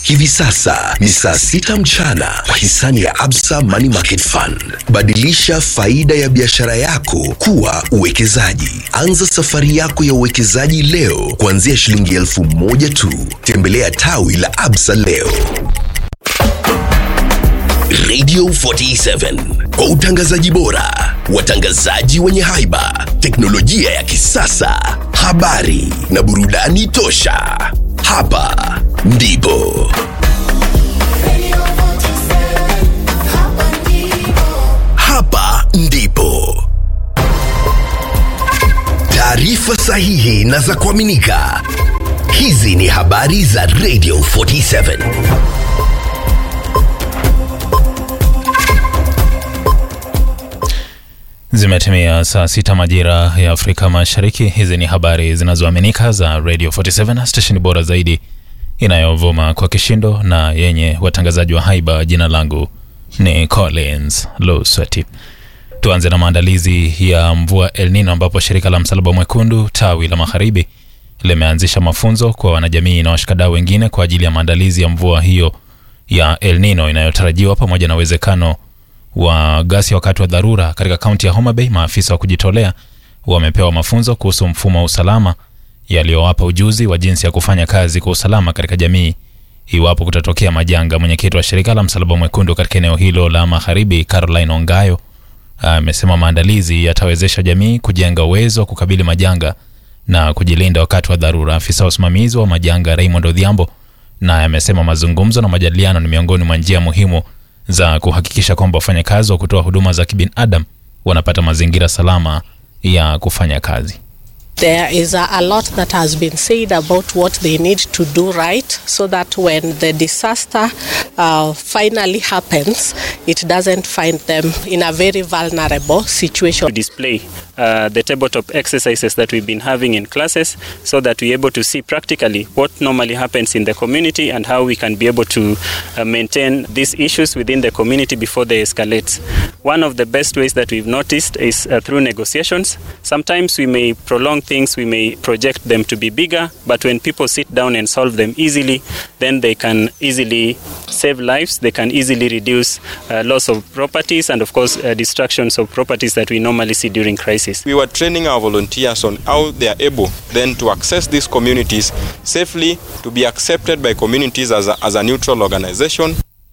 Hivi sasa ni saa sita mchana kwa hisani ya Absa Money Market Fund. Badilisha faida ya biashara yako kuwa uwekezaji. Anza safari yako ya uwekezaji leo kuanzia shilingi elfu moja tu. Tembelea tawi la Absa leo. Radio 47 kwa utangazaji bora, watangazaji wenye haiba, teknolojia ya kisasa, habari na burudani tosha. Hapa ndipo hapa ndipo taarifa sahihi na za kuaminika. Hizi ni habari za Radio 47. Zimetimia saa sita majira ya Afrika Mashariki. Hizi ni habari zinazoaminika za Radio 47, stesheni bora zaidi inayovuma kwa kishindo na yenye watangazaji wa haiba. Jina langu ni Collins Lusweti. Tuanze na maandalizi ya mvua El Nino, ambapo shirika la Msalaba Mwekundu tawi la Magharibi limeanzisha mafunzo kwa wanajamii na washikadau wengine kwa ajili ya maandalizi ya mvua hiyo ya El Nino inayotarajiwa pamoja na uwezekano wa ghasia wakati wa dharura katika kaunti ya Homa Bay. Maafisa wa kujitolea wamepewa mafunzo kuhusu mfumo wa usalama yaliyowapa ujuzi wa jinsi ya kufanya kazi kwa usalama katika jamii iwapo kutatokea majanga. Mwenyekiti wa shirika la Msalaba Mwekundu katika eneo hilo la Magharibi, Caroline Ongayo, amesema maandalizi yatawezesha jamii kujenga uwezo wa kukabili majanga na kujilinda wakati wa dharura. Afisa wa usimamizi wa majanga Raymond Odhiambo naye amesema mazungumzo na majadiliano ni miongoni mwa njia muhimu za kuhakikisha kwamba wafanyakazi wa kutoa huduma za kibinadamu wanapata mazingira salama ya kufanya kazi. There is a, a lot that has been said about what they need to do right so that when the disaster uh, finally happens, it doesn't find them in a very vulnerable situation. to display uh, the tabletop exercises that we've been having in classes so that we're able to see practically what normally happens in the community and how we can be able to uh, maintain these issues within the community before they escalate. One of the best ways that we've noticed is uh, through negotiations. Sometimes we may prolong things, we may project them to be bigger, but when people sit down and solve them easily, then they can easily save lives, they can easily reduce uh, loss of properties and, of course, uh, destructions of properties that we normally see during crisis. We were training our volunteers on how they are able then to access these communities safely, to be accepted by communities as a, as a neutral organization.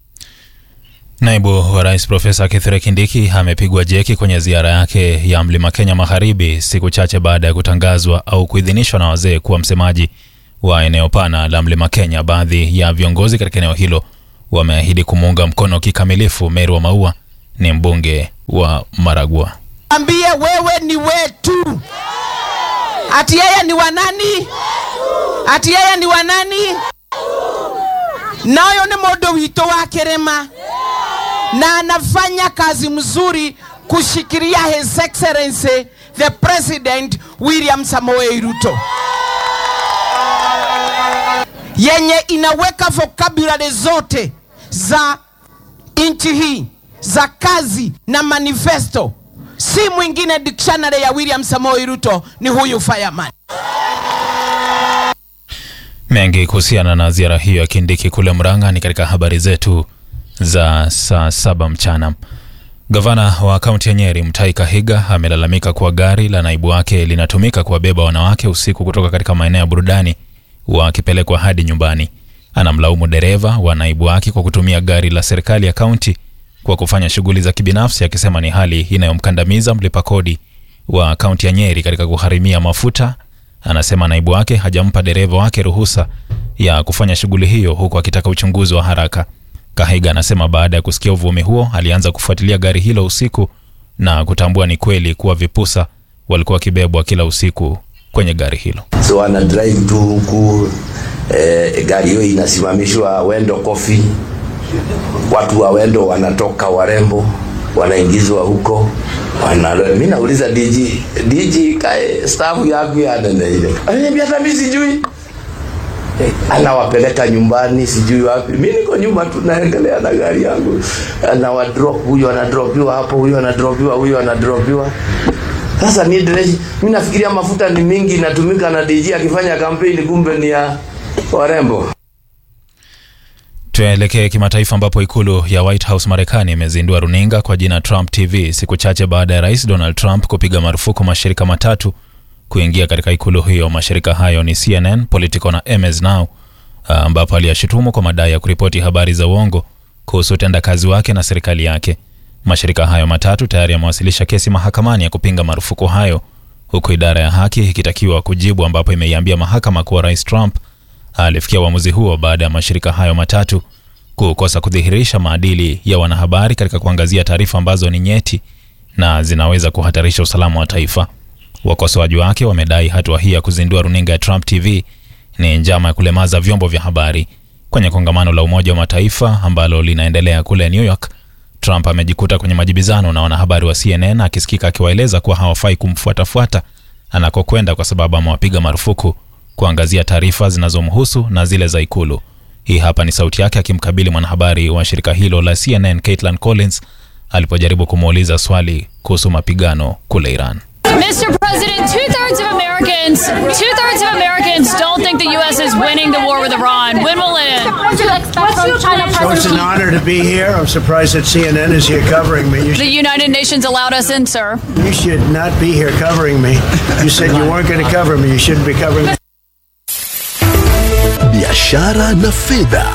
Naibu wa Rais Profesa Kithure Kindiki amepigwa jeki kwenye ziara yake ya Mlima Kenya Magharibi siku chache baada ya kutangazwa au kuidhinishwa na wazee kuwa msemaji wa eneo pana la Mlima Kenya. Baadhi ya viongozi katika eneo hilo wameahidi kumuunga mkono kikamilifu. Meri wa Maua ni mbunge wa Maragua. ambie wewe ni wetu, ati yeye ni wanani, ati yeye ni wanani, nayo ni mundu witũ wa kĩrĩma na anafanya kazi mzuri kushikilia His Excellency the President William Samoei Ruto, yenye inaweka vocabulary zote za nchi hii za kazi na manifesto. Si mwingine dictionary ya William Samoei Ruto ni huyu fireman. Mengi kuhusiana na ziara hiyo ya Kindiki kule Murang'a ni katika habari zetu za saa saba mchana. Gavana wa kaunti ya Nyeri Mutahi Kahiga amelalamika kuwa gari la naibu wake linatumika kuwabeba wanawake usiku kutoka katika maeneo ya burudani wakipelekwa hadi nyumbani. Anamlaumu dereva wa naibu wake kwa kutumia gari la serikali ya kaunti kwa kufanya shughuli za kibinafsi, akisema ni hali inayomkandamiza mlipa kodi wa kaunti ya Nyeri katika kugharimia mafuta. Anasema naibu wake hajampa dereva wake ruhusa ya kufanya shughuli hiyo, huku akitaka uchunguzi wa haraka. Kahiga anasema baada ya kusikia uvumi huo alianza kufuatilia gari hilo usiku na kutambua ni kweli kuwa vipusa walikuwa wakibebwa kila usiku kwenye gari hilo. so ana drive tu huku eh, gari hiyo inasimamishwa Wendo Coffee, watu wa Wendo wanatoka warembo wanaingizwa huko wana, mimi nauliza DG DG kae staff yako ya nene ile ananiambia hata mimi sijui Eh, anawapeleka nyumbani sijui wapi. Mi niko nyuma tu naendelea na gari yangu, anawadrop huyu anadropiwa hapo, huyu anadropiwa, huyu anadropiwa. Sasa mi dreshi, mi nafikiria mafuta ni mingi inatumika na DG akifanya kampeni, kumbe ni ya warembo. Tuelekee kimataifa ambapo ikulu ya White House Marekani imezindua runinga kwa jina Trump TV siku chache baada ya rais Donald Trump kupiga marufuku mashirika matatu kuingia katika ikulu hiyo. Mashirika hayo ni CNN, Politico na MS Now, ambapo aliyashutumu kwa madai ya kuripoti habari za uongo kuhusu utendakazi wake na serikali yake. Mashirika hayo matatu tayari yamewasilisha kesi mahakamani ya kupinga marufuku hayo, huku idara ya haki ikitakiwa kujibu, ambapo imeiambia mahakama kuwa rais Trump alifikia uamuzi huo baada ya mashirika hayo matatu kukosa kudhihirisha maadili ya wanahabari katika kuangazia taarifa ambazo ni nyeti na zinaweza kuhatarisha usalama wa taifa. Wakosoaji wake wamedai hatua hii ya kuzindua runinga ya Trump TV ni njama ya kulemaza vyombo vya habari. Kwenye kongamano la Umoja wa Mataifa ambalo linaendelea kule New York, Trump amejikuta kwenye majibizano na wanahabari wa CNN akisikika akiwaeleza kuwa hawafai kumfuatafuata anakokwenda kwa sababu amewapiga marufuku kuangazia taarifa zinazomhusu na zile za ikulu. Hii hapa ni sauti yake akimkabili mwanahabari wa shirika hilo la CNN Caitlin Collins alipojaribu kumuuliza swali kuhusu mapigano kule Iran. Mr. President, two thirds of Americans, two thirds of Americans don't think the U.S. is winning the war with Iran. When will it end? What do you expect from China So it's an President honor to be here. I'm surprised that CNN is here covering me. You, The United Nations allowed us in, sir. you should not be here covering me. You said you weren't going to cover me. You shouldn't be covering me. biashara na fedha.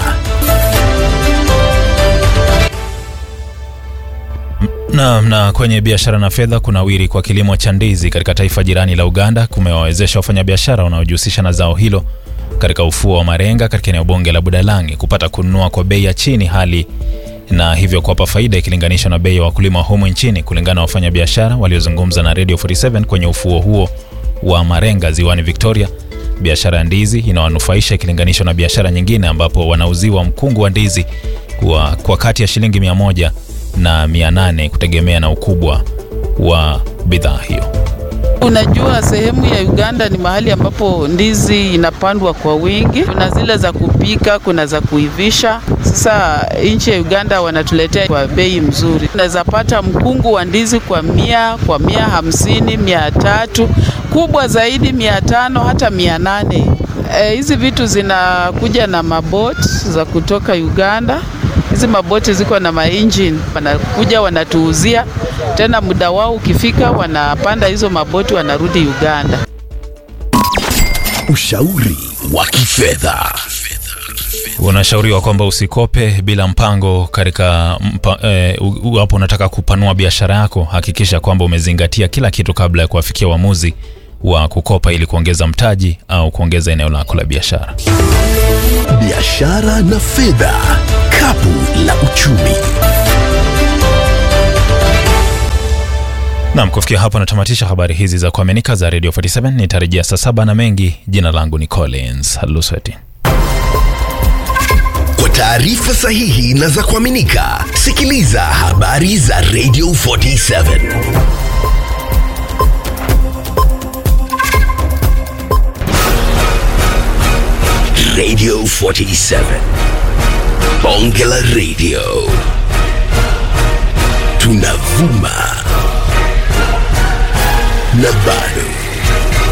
Na, na kwenye biashara na fedha, kunawiri kwa kilimo cha ndizi katika taifa jirani la Uganda kumewawezesha wafanyabiashara wanaojihusisha na zao hilo katika ufuo wa Marenga katika eneo bunge la Budalangi kupata kununua kwa bei ya chini, hali na hivyo kuwapa faida ikilinganishwa na bei ya wakulima humu nchini, kulingana na wafanyabiashara waliozungumza na Radio 47 kwenye ufuo huo wa Marenga ziwani Victoria. Biashara ya ndizi inawanufaisha ikilinganishwa na biashara nyingine ambapo wanauziwa mkungu wa ndizi kwa, kwa kati ya shilingi mia moja na mia nane kutegemea na ukubwa wa bidhaa hiyo. Unajua, sehemu ya Uganda ni mahali ambapo ndizi inapandwa kwa wingi. Kuna zile za kupika, kuna za kuivisha. Sasa nchi ya Uganda wanatuletea kwa bei mzuri. Unaweza pata mkungu wa ndizi kwa mia, kwa mia hamsini, mia tatu, kubwa zaidi mia tano hata mia nane. E, hizi vitu zinakuja na mabot za kutoka Uganda. Hizi maboti ziko na maengine, wanakuja wanatuuzia tena, muda wao ukifika, wanapanda hizo maboti wanarudi Uganda. Ushauri wa kifedha. Unashauriwa kwamba usikope bila mpango katika mpa, eh, u- wapo unataka kupanua biashara yako, hakikisha kwamba umezingatia kila kitu kabla ya kuafikia uamuzi wa kukopa ili kuongeza mtaji au kuongeza eneo lako la biashara. Biashara na fedha, kapu la uchumi. Naam, kufikia hapo natamatisha habari hizi za kuaminika za Radio 47. Nitarejea saa saba na mengi. Jina langu ni Collins Lusweti. Kwa taarifa sahihi na za kuaminika, sikiliza habari za Radio 47. Radio 47. Bonge la Radio. Tunavuma na bado